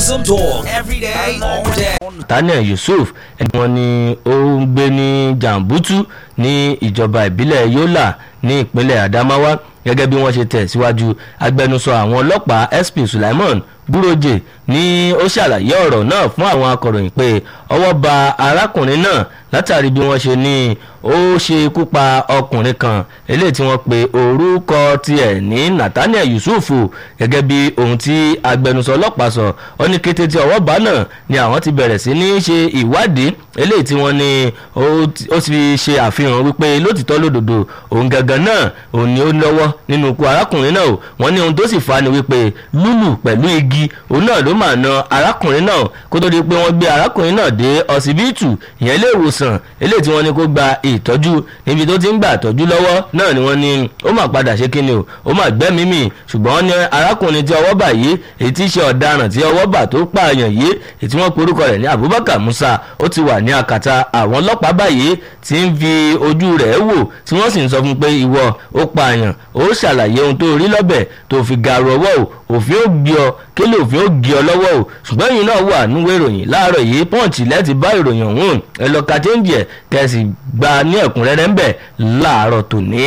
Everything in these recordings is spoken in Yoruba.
Awesome talk every day, all day. Daniel Yusuf ẹni wọn ni ó ń gbé ní Jambutu ní ìjọba ìbílẹ̀ Yola ní ìpínlẹ̀ Adamawa gẹ́gẹ́ bí wọ́n ṣe tẹ̀ síwájú agbẹnusọ àwọn ọlọ́pàá SP Sulaiman Buroje ní ó ṣàlàyé ọ̀rọ̀ náà fún àwọn akọ̀ròyìn pé ọwọ́ ba arákùnrin náà látàrí bí wọ́n ṣe ní ó ṣe ikú pa ọkùnrin kan eléyìí tí wọ́n pe orúkọ tiẹ̀ ní Nathaniel Yusuf gẹ́gẹ́ bí ohun tí agbẹnusọ ọlọ́pàá sọ ó ní kété tí ọwọ́ bá náà ni àwọn ti bẹ̀rẹ̀ sí ní ṣe ìwádìí eléyìí tí wọ́n ní ó ti ṣe àfihàn wípé lótìtọ́ lódodo òun gangan náà òun ni ó lọ́wọ́ nínú ikú arákùnrin náà wọ́n ní ohun tó sì fa ni wípé lúlù pẹ̀lú igi òun náà ló máa na arákùnrin náà kó tó di pé wọ́n gbé arákùnrin náà dé ọsibítù ìyẹn ilé ìwòsàn eléyìí tí wọ́n ní kó gba ìtọ́jú níbi tó ti ń gbà tọ́jú lọ́wọ́ náà ni wọ́n ní ó máa padà ṣe kíni o ó máa gbẹ́mìí mì ṣùgbọ́n wọ́n ní arákùnrin tí ọwọ́ bà yìí èyí tí í ṣe ọ̀daràn tí ọwọ́ bà tó pààyàn yìí èyí tí wọ́n porúkọ rẹ̀ ní Abubakar Musa ó ti wà ní akàtà àwọn ọlọ́pàá báyìí tí ń fi ojú rẹ̀ wò tí wọ́n sì ń sọ fún pé ìwọ ó pààyàn ó ṣàlàyé ohun tó rí lọ́bẹ̀ tó fi gàrú ọwọ́ o òfin ó gbé ọ kí lè òfin ó gbé ọ lọ́wọ́ o ṣùgbọ́n yìí náà wà níwèé ìròyìn láàárọ̀ yìí pọ́ǹchì lẹ́ẹ̀tì bá ìròyìn ọ̀hún ẹ lọ ka chéńjì ẹ̀ kẹ́sì gba ní ẹ̀kúnrẹ́rẹ́ ń bẹ̀ láàárọ̀ tòní.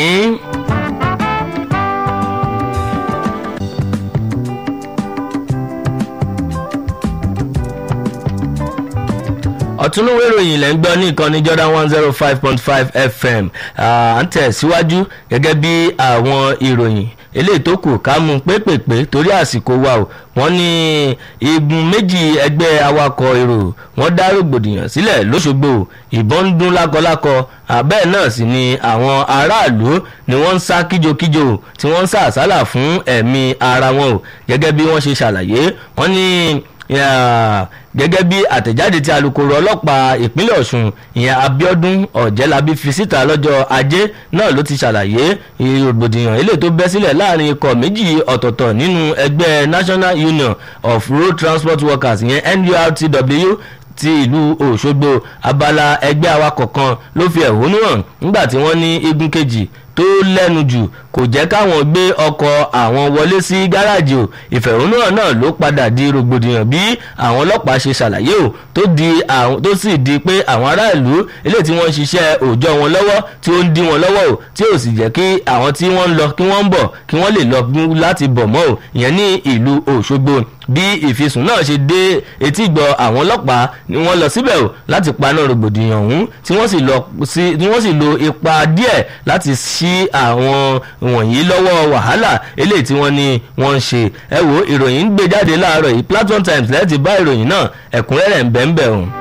ọ̀túnúwé ìròyìn lẹ́ ń gbọ́ ní ìkànnì Jordan one zero five point five FM à ń tẹ̀síwájú gẹ́gẹ́ bí àwọn ìròyìn eléyìí tó kù ká mú pépèpé torí àsìkò wa o wọ́n ní igun méjì ẹgbẹ́ awakọ̀ èrò wọ́n dá rògbòdìyàn sílẹ̀ lọ́ṣogbo ìbọn ń dún lákọlákọ àbẹ́ẹ̀ náà sì ni àwọn aráàlú ni wọ́n ń sá kíjokíjo tí wọ́n ń sá àsálà fún ẹ̀mí ara wọn o gẹ́gẹ́ bí wọ́n ṣe ṣàlàyé wọ́n ní gẹ́gẹ́ bí àtẹ̀jáde tí alukoro ọlọ́pàá ìpínlẹ̀ Ọ̀ṣun ìyẹn Abíọ́dún Ọ̀jẹ́lábí fi síta lọ́jọ́ ajé náà ló ti ṣàlàyé rògbòdìyàn eléyìí tó bẹ́ sílẹ̀ láàrin ikọ̀ méjì ọ̀tọ̀ọ̀tọ̀ nínú ẹgbẹ́ National Union of Road Transport Workers ìyẹn NURTW ti ìlú Òṣogbo abala ẹgbẹ́ awakọ̀ kan ló fi ẹ̀hónú hàn nígbà tí wọ́n ní igun kejì tó lẹ́nu jù kò jẹ́ káwọn gbé ọkọ̀ àwọn wọlé sí gáràjì o ìfẹ̀hónúhàn náà ló padà di rògbòdìyàn bí àwọn ọlọ́pàá ṣe ṣàlàyé o tó di àwọn tó sì di pé àwọn aráàlú eléyìí tí wọ́n ń ṣiṣẹ́ òòjọ́ wọn lọ́wọ́ tí ó ń dí wọn lọ́wọ́ o tí ò sì jẹ́ kí àwọn tí wọ́n ń lọ kí wọ́n ń bọ̀ kí wọ́n lè lọ láti bọ̀ mọ́ o ìyẹn ní ìlú Òṣogbo bí ìfisùn náà ṣe dé etí ìgbọ́ àwọn ọlọ́pàá ni wọ́n lọ síbẹ̀ o láti paná rògbòdìyàn ọ̀hún tí wọ́n sì lo ipa díẹ̀ láti ṣí àwọn wọ̀nyí lọ́wọ́ wàhálà eléyìí tí wọ́n ní wọ́n ń ṣe ẹ wo ìròyìn ń gbé jáde láàárọ̀ yìí Platform Times lẹ́ẹ̀tì bá ìròyìn náà ẹ̀kúnrẹ́rẹ́ ń bẹ́ẹ̀ ń bẹ̀ ọ̀hún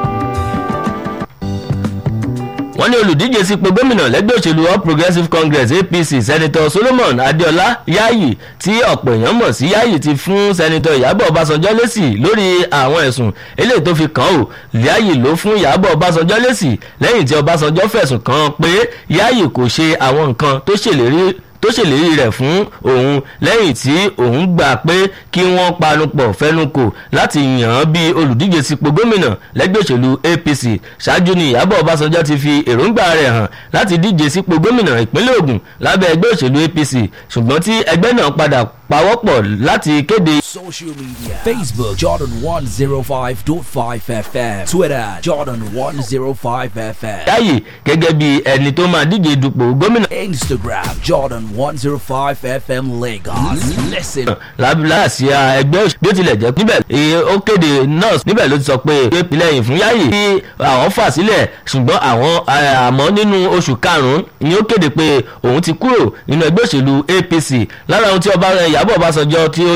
wọ́n ní olùdíje sípò gómìnà lẹ́gbẹ́ òṣèlú all progressives congress apc senator solomon adeola yayi tí ọ̀pọ̀ èèyàn mọ̀ sí yayi ti fún senator ìyábọ̀ ọbásanjọ́ lésì lórí àwọn ẹ̀sùn eléyìí tó fi kàn ó yayi ló fún ìyábọ̀ ọbásanjọ́ lésì lẹ́yìn tí ọbásanjọ́ fẹ̀sùn kàn pé yayi kò ṣe àwọn nǹkan tó ṣèlérí tó ṣèlérí rẹ̀ fún òun lẹ́yìn tí òun gbà pé kí wọ́n panupọ̀ fẹnukò láti yàn án bí olùdíje sípò gómìnà lẹ́gbẹ́ òṣèlú APC ṣáájú ni Ìyábọ̀ Ọbásanjọ́ ti fi èròǹgbà rẹ̀ hàn láti díje sípò gómìnà ìpínlẹ̀ Ògùn lábẹ́ ẹgbẹ́ òṣèlú APC ṣùgbọ́n tí ẹgbẹ́ náà padà pawọ́pọ̀ láti kéde. Social media Facebook Jordan 105.5 FM Twitter Jordan 105 FM Yayi gẹ́gẹ́ bí ẹni tó máa díje dupò gómìnà. Instagram Jordan 105 FM Lagos Listen lábílàsíà ẹgbẹ́ òṣèlú bí ó tilẹ̀ jẹ́ níbẹ̀ ó kéde nurse níbẹ̀ ló ti sọ pé ìpìlẹ̀yìn fún Yayi tí àwọn fà sílẹ̀ ṣùgbọ́n àwọn àmọ́ nínú oṣù karùn-ún ni ó kéde pé òun ti kúrò nínú ẹgbẹ́ òṣèlú APC lára ohun tí ọba Ìyábọ̀ Ọbásanjọ́ tí ó